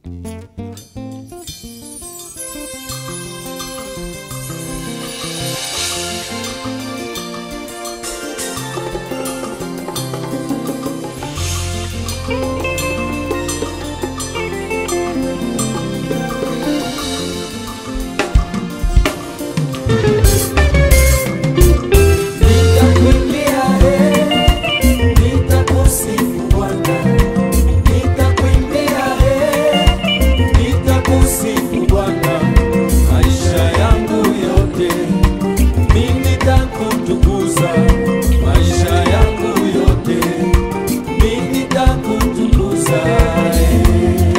Nitakuimbia, eh, nitakusifu Bwana. Nitakuimbia, eh, nitakusifu Bwana. Maisha yangu yote mimi nitakutukuza. Maisha yangu yote mimi nitakutukuza, eh.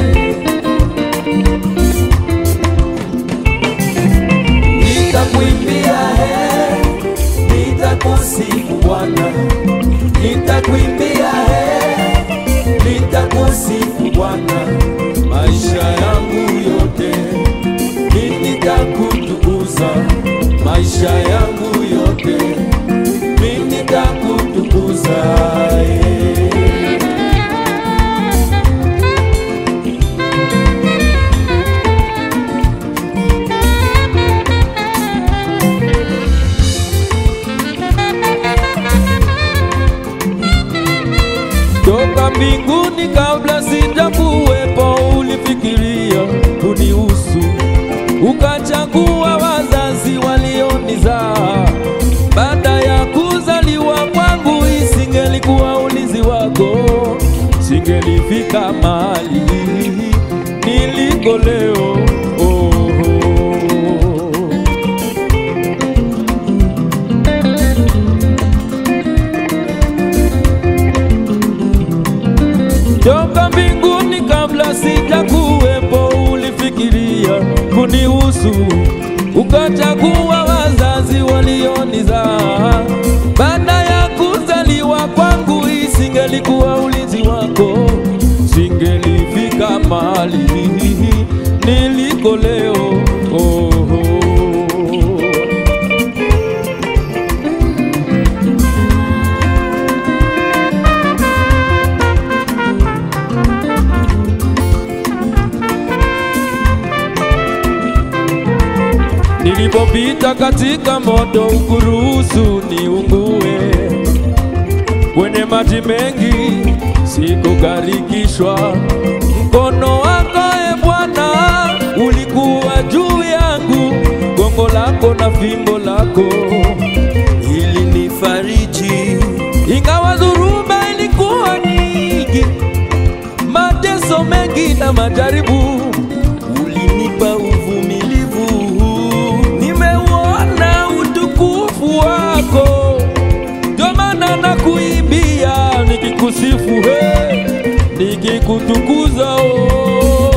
Nitakuimbia, eh, nitakusifu Bwana, nitakuimbia, eh, nitakusifu Bwana, maisha yangu yote mimi nitakutukuza, maisha yangu yote mimi nitakutukuza, eh. toka mbinguni kabla sijakuwepo, ulifikiria kunihusu, ukachagua wazazi walionizaa. Baada ya kuzaliwa kwangu, isingelikuwa ulinzi wako, singelifika mahali niliko leo. Oh, oh. toka mbinguni kabla sijakuwepo, ulifikiria kunihusu, ukachagua wazazi walionizaa. Baada ya kuzaliwa kwangu, isingelikuwa ulinzi wako, singelifika mahali niliko leo. Oh, oh. Nilipopita katika moto ukuruhusu niungue, kwenye maji mengi sikugarikishwa. Mkono wako e Bwana ulikuwa juu yangu, gongo lako na fimbo lako ili nifariji, ingawa dhuluma ilikuwa nyingi, mateso mengi na majaribu, ulinipa uvumilivu. Nimeuona utukufu wako, ndio maana nakuimbia nikikusifu, he, nikikutukuza oh.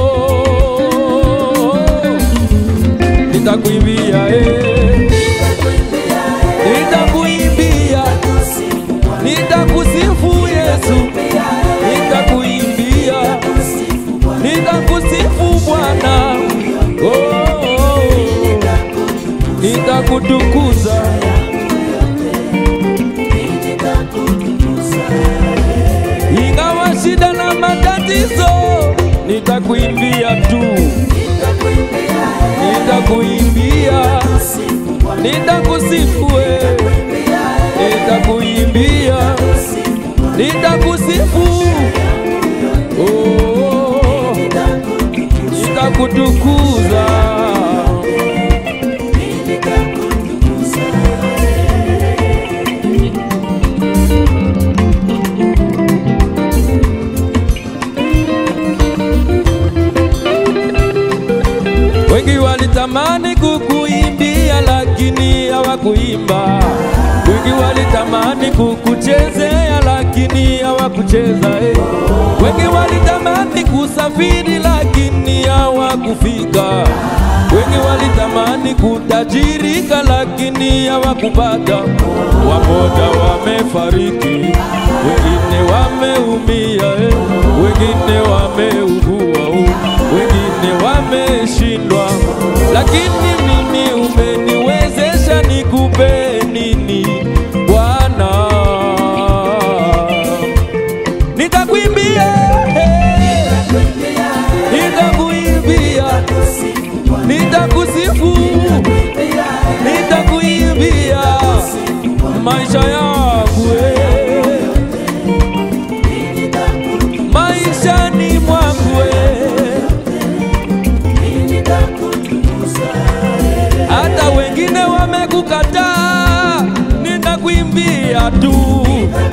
Nitakuimbia eh, nitakuimbia, nitakusifu Yesu, nitakuimbia, nitakusifu Bwana, oh, oh, oh. nitakutukuza. Ingawa shida na matatizo, nitakuimbia tu, nitakuimbia, nitakusifu wewe, nitakuimbia, nitakusifu, oh, nitakutukuza. Wengi walitamani kukuimbia lakini hawakuimba. Wengi walitamani kukuchezea lakini hawakucheza. Eh. Wengi walitamani kusafiri lakini hawakufika. Wengi walitamani kutajirika lakini hawakupata. Wamoja wamefariki, wengine wameumia, eh. wengine wameugua, oh. wengine wameshindwa, lakini mimi umeniwezesha nikupe nini Bwana? Nitakuimbia, eh. nitakuimbia maisha yangu eh. maishani mwangu eh. hata wengine wamekukataa, nitakuimbia tu,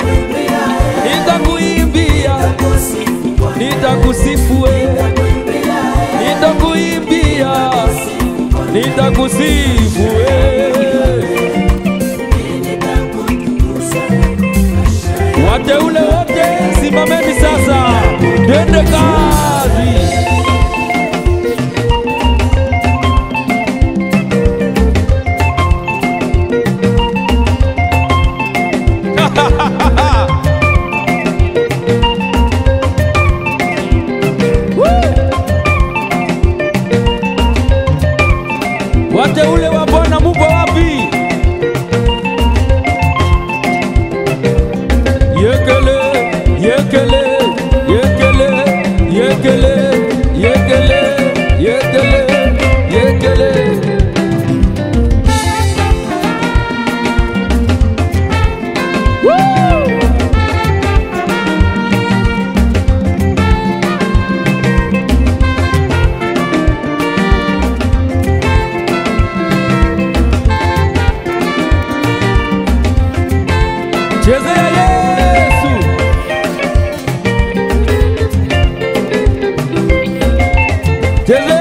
nitakuimbia, nitakusifu wewe, nitakuimbia, nitakusifu wewe. Wateule wote simameni sasa, twende kazi. Wateule wa Bwana muko wapi? Yekele, yekele, yekele, yekele, yekele, yekele, yekele. Woo! Chezea Yesu. Chezea